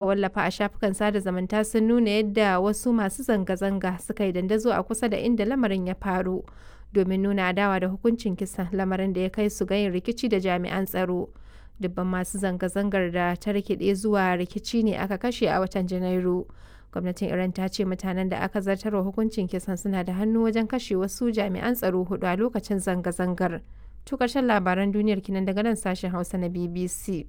wallafa a shafukan sada zumunta sun nuna yadda wasu masu zanga-zanga suka yi dandazo a kusa da inda lamarin ya faru domin nuna adawa da hukuncin kisan lamarin da ya kai su ga yin rikici da jami'an tsaro. Dubban masu zanga-zangar da ta rikide zuwa rikici ne aka kashe a watan Janairu. Gwamnatin Iran ta ce mutanen da aka zartarwa hukuncin kisan suna da hannu wajen kashe wasu jami'an tsaro hudu a lokacin zanga-zangar. To ƙarshen labaran duniyar kinan daga nan sashen Hausa na BBC.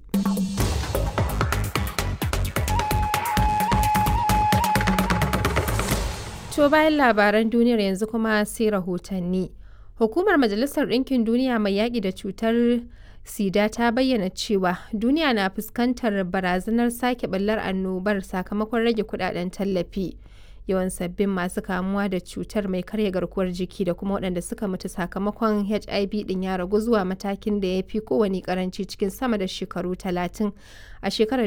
To bayan labaran duniyar yanzu kuma sai rahotanni. Hukumar Majalisar Ɗinkin Duniya mai yaƙi da cutar sida ta bayyana cewa duniya na fuskantar barazanar sake ɓallar annobar sakamakon rage kudaden tallafi. Yawan sabbin masu kamuwa da cutar mai karya garkuwar jiki da kuma waɗanda suka mutu sakamakon HIV ɗin ya ragu zuwa matakin da ya fi kowane karanci cikin sama da shekaru 30 a shekarar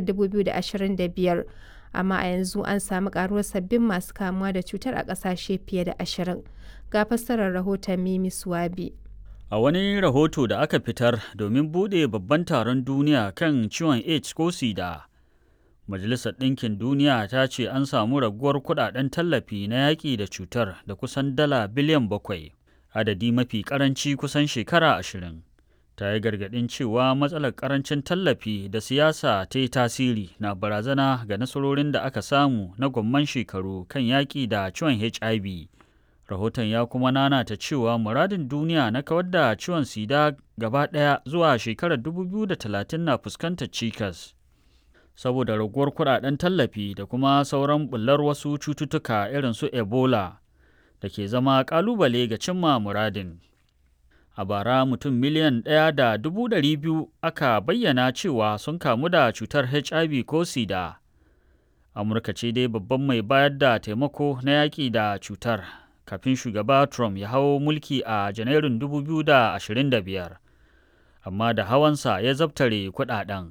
2025. amma a yanzu an samu karuwar sabbin masu kamuwa da cutar a ƙasashe fiye da ashirin ga fassarar rahoton mimi suwabi a wani rahoto da aka fitar domin buɗe babban taron duniya kan ciwon aids ko sida majalisar ɗinkin duniya ta ce an samu raguwar kuɗaɗen tallafi na yaƙi da cutar da kusan dala biliyan bakwai adadi mafi ƙaranci kusan shekara ashirin ta yi gargaɗin cewa matsalar ƙarancin tallafi da siyasa ta yi tasiri na barazana ga nasarorin da aka samu na gwamman shekaru kan yaƙi da ciwon hiv rahoton ya kuma nanata cewa muradin duniya na kawar da ciwon sida gaba ɗaya zuwa shekarar 2030 na fuskantar cikas saboda raguwar kuɗaɗen tallafi da kuma sauran bullar wasu cututtuka irin su ebola da ke zama ƙalubale ga cimma muradin a bara mutum miliyan ɗaya da dubu ɗari biyu aka bayyana cewa sun kamu da cutar hiv ko sida amurka ce dai babban mai bayar da taimako na yaƙi da cutar kafin shugaba trump ya hau mulki a janairun 2025 amma da hawansa ya zabtare kuɗaɗen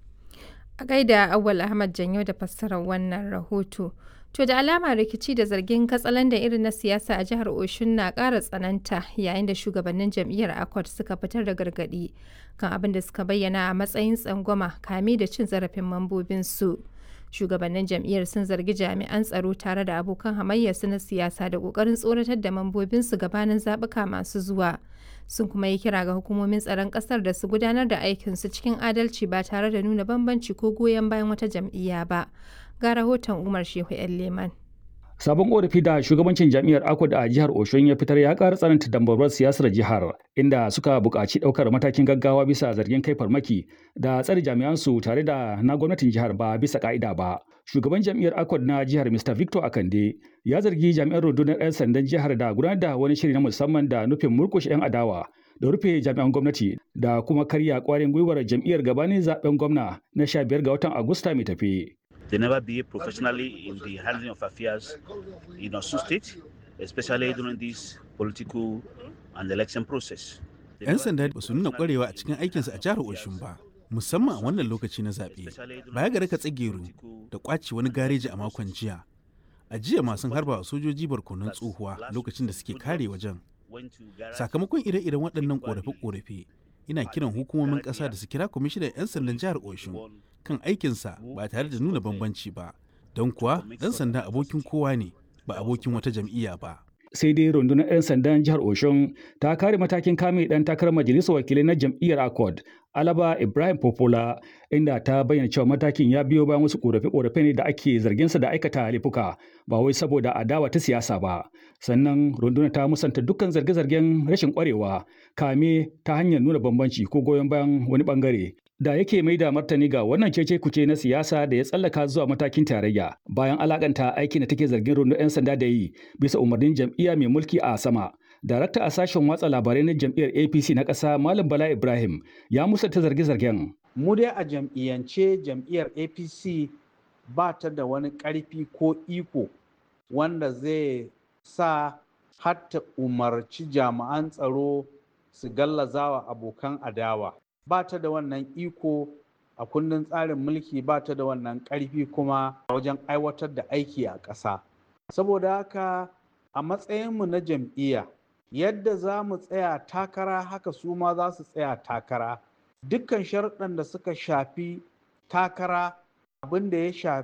a gaida awal ahmad janyo da fassarar wannan rahoto To da alama rikici da zargin katsalandan irin na siyasa a jihar Oshun na ƙara tsananta yayin da shugabannin jam'iyyar Accord suka fitar da gargaɗi kan abin da suka bayyana a matsayin tsangwama kame da cin zarafin mambobinsu. Shugabannin jam'iyyar sun zargi jami'an tsaro tare da abokan hamayyarsu na siyasa da ƙoƙarin tsoratar da mambobinsu gabanin zaɓuka masu zuwa. Sun kuma yi kira ga hukumomin tsaron ƙasar da su gudanar da aikinsu cikin adalci ba tare da nuna bambanci ko goyon bayan wata jam'iyya ba. ga rahoton Umar Shehu ‘yan Leman. Sabon korafi da shugabancin jam'iyyar Akwad a jihar Oshun ya fitar ya ƙara tsananta dambarwar siyasar jihar inda suka buƙaci ɗaukar matakin gaggawa bisa zargin kai farmaki da tsare jami'ansu tare da na gwamnatin jihar ba bisa ƙa'ida ba. Shugaban jam'iyyar Akwad na jihar Mr. Victor Akande ya zargi jami'an rundunar 'yan sandan jihar da gudanar da wani shiri na musamman da nufin murƙushe 'yan adawa da rufe jami'an gwamnati da kuma karya ƙwarin gwiwar jam'iyyar gabanin zaben gwamna na 15 ga watan Agusta mai tafe. They never behave professionally in the handling of affairs in Osun State, especially during this political and election process. 'Yan sanda ba su nuna kwarewa a cikin aikinsu a jihar Oshun ba, musamman a wannan lokaci na zaɓe. Baya ga raka tsageru da ƙwace wani gareji a makon jiya. A jiya masu harba sojoji barkonon tsohuwa lokacin da suke kare wajen. Sakamakon ire-iren waɗannan ƙorafe-ƙorafe, ina kiran hukumomin ƙasa da su kira kwamishinan 'yan sandan jihar Oshun kan aikinsa ba tare da nuna bambanci ba don kuwa ɗan sanda abokin kowa ne ba abokin wata jam'iyya ba. sai dai rundunar 'yan sandan jihar oshun ta kare matakin kame dan takarar majalisar wakilai na jam'iyyar accord alaba ibrahim popola inda ta bayyana cewa matakin ya biyo bayan wasu korafe-korafe ne da ake zarginsa da aikata laifuka ba wai saboda adawa ta siyasa ba sannan rundunar ta musanta dukkan zarge-zargen rashin kwarewa kame ta hanyar nuna bambanci ko goyon bayan wani bangare da yake mai da martani ga wannan cece kuce na siyasa da ya tsallaka zuwa matakin tarayya bayan alakanta aikin da take zargin rundunar 'yan sanda da yi bisa umarnin jam'iyya mai mulki a sama darakta a sashen watsa labarai na jam'iyyar apc na ƙasa malam bala ibrahim ya musanta zarge-zargen mu dai a jam'iyyance jam'iyyar apc ba ta da wani ƙarfi ko iko wanda zai sa hatta umarci jami'an tsaro su gallazawa abokan adawa ba ta da wannan iko a kundin tsarin mulki ba ta da wannan ƙarfi kuma wajen aiwatar da aiki a ƙasa saboda haka a matsayinmu na jam'iyya yadda za mu tsaya takara haka su ma za su tsaya takara dukkan sharuɗan da suka shafi takara abin da ya shafi